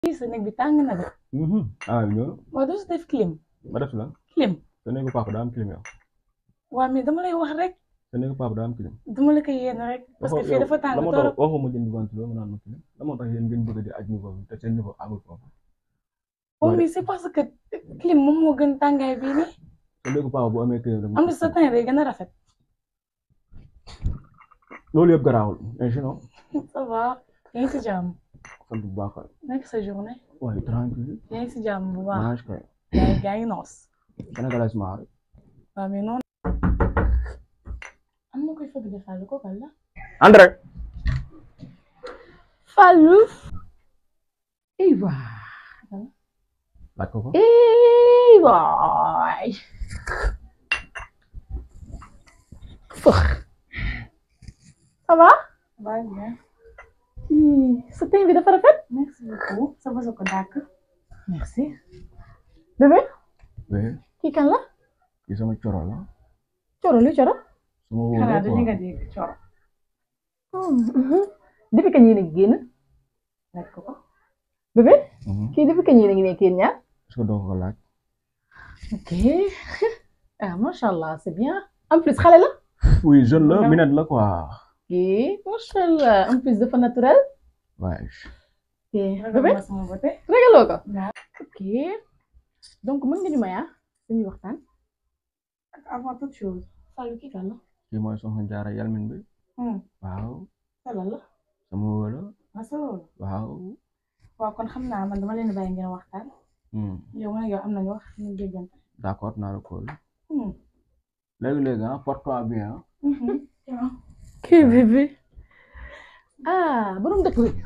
fii sa néeg bi tàng na de ah ñoo waaw doo si def clim ma def la clim sa néegu papa daa am clim yow waaw mais dama lay wax rek sa néegu papa daa am clim dama la koy yéen rek parce que fii dafa tàng la moo torop tax waxuma jënd ventilo nga naan ma clim la moo tax yéen ngeen bëgg di aj niveau bi te seen niveau amul foofu waaw mais c'est parce que clim moom moo gën tàngaay bii nii sa néegu papa bu amee clim rek am na sa teint day gën a rafet loolu yëpp garaawul mais sinon ça va yaa ngi si jàmm sant bu baax nekk sa journée waaye tranquille yaa ngi si jàmm bu baax mange kay yaa ngi yaa ngi noos sénégalais maar waaw mais noonu am na koy fëgg de Fallou ko kal la André Fallou ey waay laaj ko ko ey waay fëx ça va va bien sa teint bi dafa rafet merci beaucoup sa basa ko dàkk merci bébé oui kii kan la kii sama coro la coro lu coro sama wóor xanaa la dañu nga quoi dégg coro depuis kañ yéen a ngi génn laaj ko ko bébé Mhm. kii depuis kañ yéen a ngi nekk yéen ñaar est-ce que doo ko laaj ok ah macha allah c'est bien en plus xale la oui jeune la Non. minette la quoi ok macha allah en plus dafa naturel waaye ok bébé ma sama bote ragaloo ko waaw ok donc mën nga ñu may ah dañuy waxtaan ak avant toute chose Fallou kii kan la kii mooy soxna jaara yalmin bi hmm waaw Fallou la sama wóor la ma sa loolu waaw waaw kon xam naa man dama leen bàyyi ngeen waxtaan Hmm. yow man ak yow am nañu wax ñu déggante d'accord naa la kóol hmm léegi-léegi ah porte-toi bien ah mhm kii bébé ah borom dëkk bi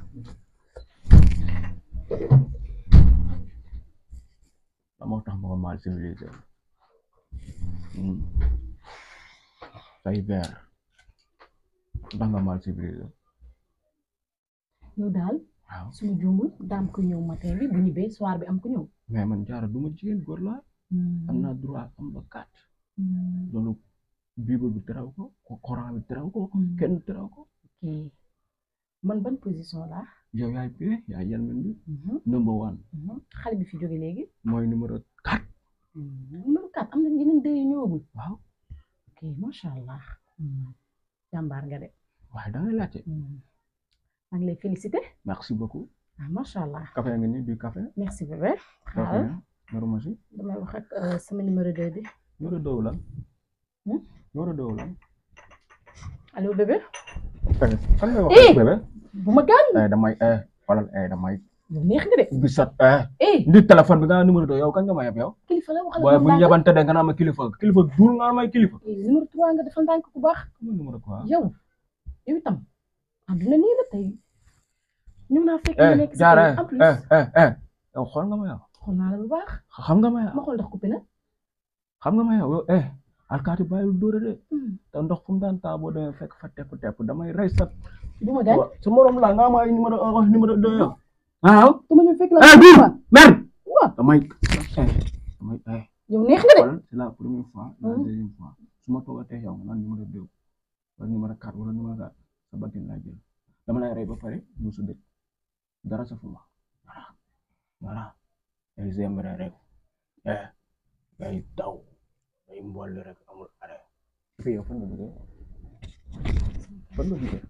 la moo tax ma ko mal civilisé Hmm. say ver ndax nga mal civilisé yow daal waaw suñu juumul daam ko ñëw matin bi bu ñibbee soir bi am ko ñëw mais man jaara du ma jigéen góor laa am naa droit am ba kat loolu bible bi teraw ko ko Coran bi teraw ko kenn teraw ko ok man ban position laa yow yaay pie yaay yalmin bi number one xale bi fi jóge léegi mooy numéro quatre numéro 4 am na yeneen deux yu ñëwagul waaw ok macha allah jàmbaar nga de waaye da ngay laajte maa ngi lay félicité merci beaucoup ah macha allah café nga ni du café merci bébé café xaaral numéro masi damay wax ak euh, sama numéro 2 bi numéro deux la Hmm? numéro deux la allo bébé kan ngay wax Eh! bébé bu ma gaañ eh damay eh xoolal eh damay lu neex nga de gisat eh eh ndi téléphone bi nga naan numéro deux yow kan nga ma yeb yow kilifa la waxal waaye ak bu moom ñu ndànk. yebante de nga naan ma kilifa kilifa duul nga naan may kilifa Eh, numéro 3 nga defal ndànk ku baax comme numéro quoi yow yow itam àdduna nii la tey ñëw naa fekk eh nga nekk si jaara kër en plus eh eh eh yow xool nga ma yow xool naa la bu baax xam nga ma yow ma xool ndax coupé na xam nga ma yow yow eh alkaati bàyyil dóore de te ndox fu mu daan taa boo demee fekk fa tepp tepp damay rey sa bu ma gaañ sa morom la nga ma ay numéro un wax numéro deux yow waaw du ma ñëw fekk la eh bii merde waaw damay eh damay eh yow neex nga de xoolal c'est la première fois la Hmm. deuxième fois su ma toogatee yow nga naan numéro deux wala numéro quatre wala numéro quatre sa bakkan laa jël dama lay rey ba pare mu su dëkk dara sa fu ma voilà voilà ay zembre rek eh ngay daw ngay mboole rek amul arrêt fi yow fan nga jógee fan nga jógee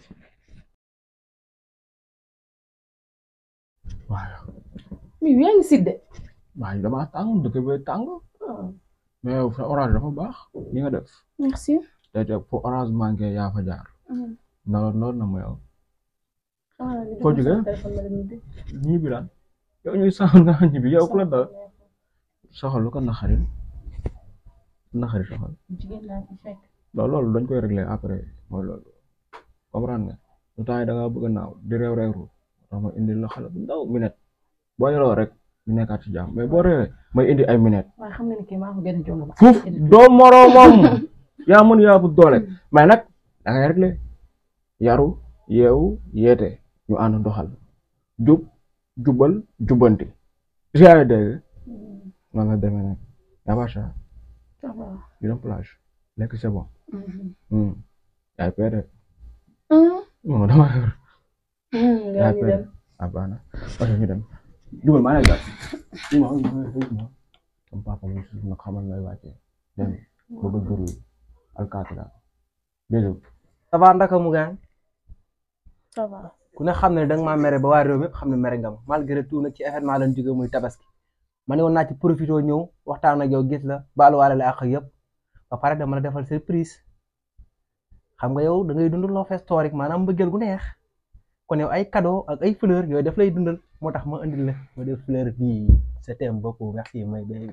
waaw mais yaa ngi sidde waaye damaa tàng dëkk bi tàng mais yow sa orange dafa baax li nga def merci te te fo orange manqué yaa fa jaar na noonu na ma yow Foo jógee? ñibbi lan yow ñuy saxal nga ñibbi yow ku la dal soxal lu ko naxari naxari soxal jigéen laa fi fekk loolu loolu dañ koy régler après mooy loolu comprendre nga lu temps yi da ngaa bëgg a naaw di réew réewru tax ma indi la xale bu ndaw minute boo yoroo rek ñu nekkaat ci jàmm mais boo réewee may indi ay minute waaye xam nga ni kii maa ko gën a jonga ma fuuf doo moroomam yaa mën yaa bu doole mais nag da ngay régler yaru yeewu yeete ñu ànd doxal jub jubal jubbanti si yaa ngi dégg noonu la demee nag yaa bacha ñu dem plage lekk c'est bon Hmm. yaay pere non dama yor yaay pere ah baax na ok ñu dem dugal maa lay gàtt ma ma sama papa mu suuf nag xamal may wàccee dem bëgg a duru alkaati la déedéet ça va ndaka mu gaan ça va ku ne xam ne danga maa mere ba waa réew mépp xam ne mere nga ma malgré tout nag ci événement lañ jóge muy tabaski ma ne woon naa ci profité ñëw waxtaan ak yow gis la baaluwaale la ak yëpp ba pare dama la defal surprise xam nga yow da ngay dund love historique maanaam mbëggeel gu neex kon yow ay cadeau ak ay fleur yooyu daf lay dundal moo tax ma indil la ma def fleur bii je t'aime beaucoup merci my baby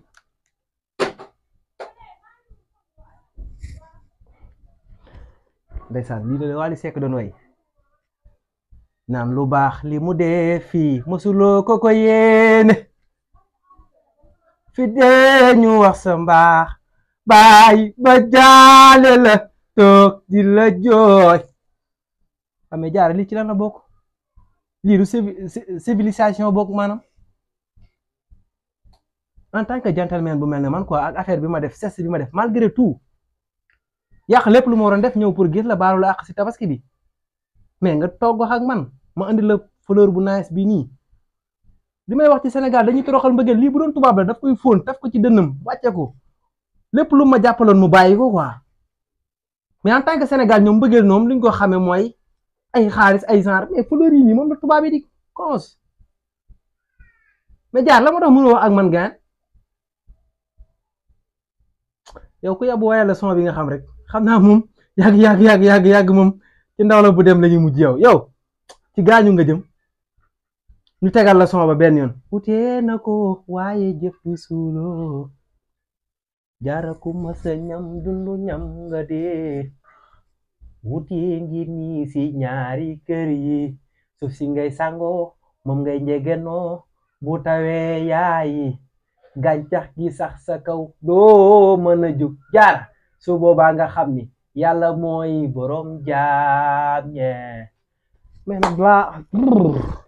ndeysaan lii la Wally Seck doon way naan lu baax li mu dee fii mosuloo ko ko yéene fi dee ñu wax sa mbaax baay ba jaale la toog di la jooy xamee jaara lii ci lan la bokk lii du civilisation bokk maanaam en tant que gentleman bu mel ne man quoi ak affaire bi ma def geste bi ma def malgré tout yàq lépp lu ma waroon def ñëw pour gis la baalu la àq si tabaski bi mais nga toog wax ak man ma andi la fleur bu nice bi nii li may wax ci Sénégal dañuy toroxal mbëggeel lii bu doon tubaab la daf koy fóon taf ko ci dënnam wàcce ko lépp lu ma jàppaloon mu bàyyi ko quoi mais en tant que Sénégal ñoom mbëggeel ñoom li ñu ko xamee mooy ay xaalis ay genre mais fleur yi nii moom la tubaab yi di cons mais jaar la ma tax mënu wax ak man gaan yow ku yàbbu waaye la son bi nga xam rek xam naa moom yàgg yàgg yàgg yàgg yàgg moom ci ndaw la bu dem la ñuy mujj yow yow ci gaañu nga jëm ñu tegal la son ba benn yoon utee na ko waaye jëf suuloo jaara ku ma sa ñam dundu ñam nga dee wuti ngi nii si ñaari kër yi suuf si ngay sango moom ngay njegenoo bu tawee yaayi gàncax gi sax sa kaw doo mën a jug jaar su boobaa nga xam ni yàlla mooy borom jaam ñe mais nag laa